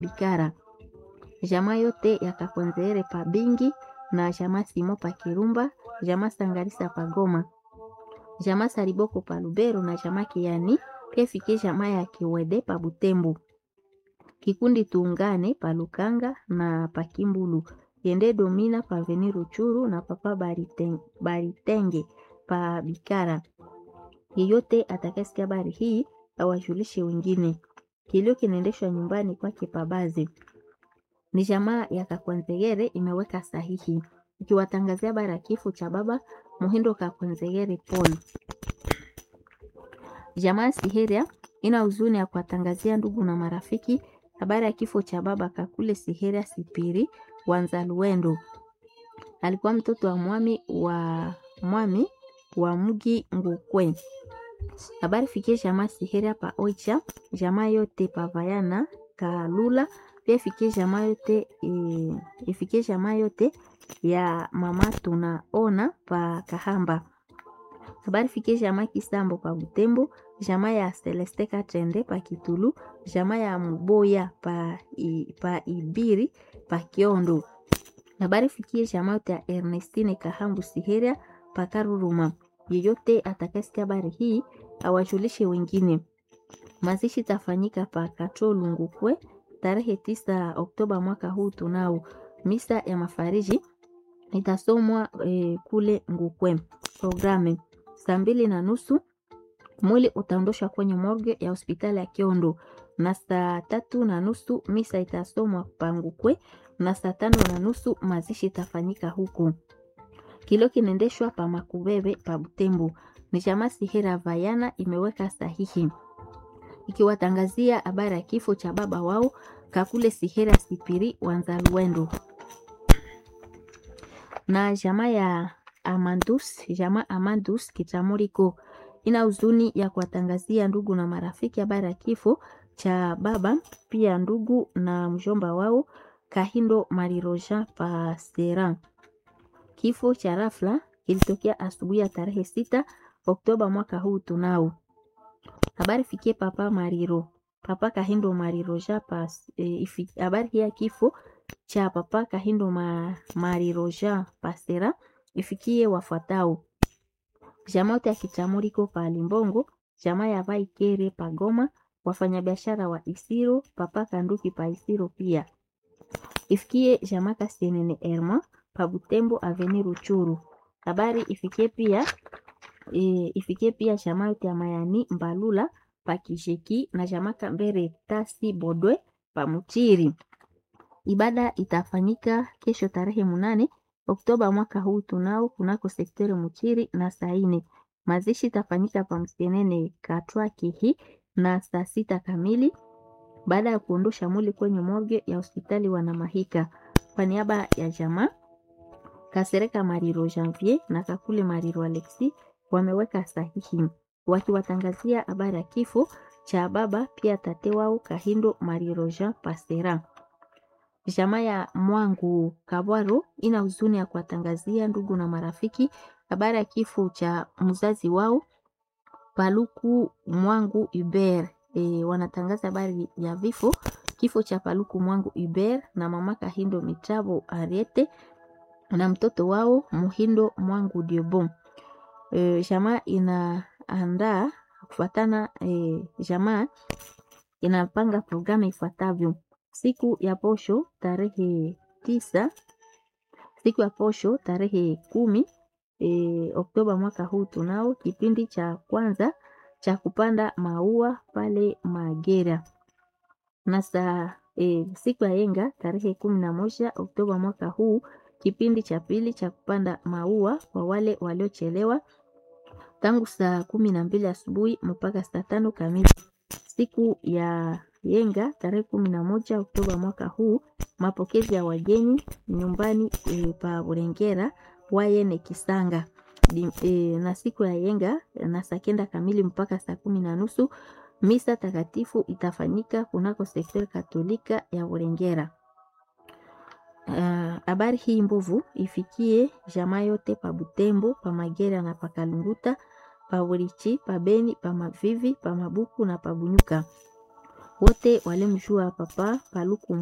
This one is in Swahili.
Bikara. Jamaa yote ya Kakwenzeere pa Bingi na jamaa Simo pa Kirumba, jamaa Sangalisa pa Goma, jamaa Sariboko pa Lubero na jamaa Kiani pia fikie jamaa ya Kiwede pa Butembo. Kikundi tuungane pa Lukanga na pa Kimbulu. Yende Domina pa Veni Ruchuru na papa Bariteng, Baritenge pa Bikara. Yeyote atakayesikia habari hii awajulishe wengine. Kilio kinaendeshwa nyumbani kwake Pabazi. Ni jamaa ya Kakwanzegere imeweka sahihi ikiwatangazia habari ya kifo cha baba Muhindo Kakwanzegere Paul. Jamaa Siheria ina huzuni ya kuwatangazia ndugu na marafiki habari ya kifo cha baba Kakule Siheria Sipiri Wanzaluendo. Alikuwa mtoto wa mwami wa mwami wa mji Ngukwe. Habari fikie jamaa Siheria pa Oicha, jamaa yote pa Vayana Kalula, pia fikie jamaa yote e, ifikie jamaa yote ya mama tunaona pa Kahamba. Habari fikie jamaa Kisambo pa Butembo, jamaa ya Celeste Katende pa Kitulu, jamaa ya Muboya pa, i, pa Ibiri pa Kiondo. Habari fikie jamaa yote ya Ernestine Kahambu Siheria pa Karuruma. Yeyote atakayesikia habari hii awajulishe wengine. Mazishi tafanyika pa Katolu Ngukwe tarehe tisa Oktoba mwaka huu. Tunao misa ya mafariji itasomwa e, kule Ngukwe. Programe saa mbili na nusu mwili utaondoshwa kwenye morgue ya hospitali ya Kiondo, na saa tatu na nusu misa itasomwa pa Ngukwe, na saa tano na nusu mazishi itafanyika huku. Kilio kinaendeshwa pa Makubebe pa Butembo. Ni jamaa Sihera Vayana imeweka sahihi ikiwatangazia habari ya kifo cha baba wao Kakule Sihera Sipiri Wanzaluendo na jamaa ya Amandus, jamaa Amandus Kitamuriko ina huzuni ya kuwatangazia ndugu na marafiki habari ya kifo cha baba pia ndugu na mjomba wao Kahindo Mariroja Pasera. Kifo cha rafla kilitokea asubuhi ya tarehe sita Oktoba mwaka huu. Tunao habari fikie papa Mariro, papa Kahindo Mariroja pas e, habari hii ya kifo cha papa Kahindo ma, Mariroja Pasera ifikie wafuatao: jamaa yote ya Kitamuriko pa Limbongo, jamaa ya Vaikere pa Goma, wafanyabiashara wa Isiro, papa Kanduki pa Isiro pia ifikie jamaa Kasienene Erma pa Butembo Aveni Ruchuru. Habari ifikie pia e, ifikie pia jamaa yote ya Mayani Mbalula pa Kisheki na jamaa Kambere Tasi Bodwe pa Muchiri. Ibada itafanyika kesho tarehe munane Oktoba mwaka huu tunao kunako sekteri Muchiri na saa ine. Mazishi itafanyika pa Msenene Katwa Kihi na saa sita kamili baada ya kuondosha mwili kwenye morgue ya hospitali Wanamahika. Kwa niaba ya jamaa Kasereka Mariro Janvier na Kakule Mariro Alexi wameweka sahihi wakiwatangazia habari ya kifo cha baba pia tate wao Kahindo Mariro Jean Pasera. Jamaa ya Mwangu Kabwaro ina huzuni ya kuwatangazia ndugu na marafiki habari ya kifo cha mzazi wao Paluku Mwangu Uber. E, wanatangaza habari ya vifo kifo cha Paluku Mwangu Uber na mama Kahindo Mitabo Ariete na mtoto wao Muhindo Mwangu Diobon. E, jamaa inaandaa kufuatana e, jamaa inapanga programu ifuatavyo: siku ya posho tarehe tisa, siku ya posho tarehe kumi e, Oktoba mwaka huu tunao kipindi cha kwanza cha kupanda maua pale Magera na saa e, siku ya yenga tarehe kumi na moja Oktoba mwaka huu kipindi cha pili cha kupanda maua kwa wale waliochelewa tangu saa kumi na mbili asubuhi mpaka saa tano kamili. Siku ya yenga tarehe kumi na moja Oktoba mwaka huu mapokezi ya wageni nyumbani e, pa Burengera wayene Kisanga Di, e, na siku ya yenga na saa kenda kamili mpaka saa kumi na nusu misa takatifu itafanyika kunako sekteri katolika ya Burengera. Habari uh, hii mbovu ifikie jamaa yote pa Butembo, pa Magera na pa Kalunguta, pa Burichi, pa Beni, pa Mavivi, pa Mabuku na pa Bunyuka. wote walimjua papa Paluku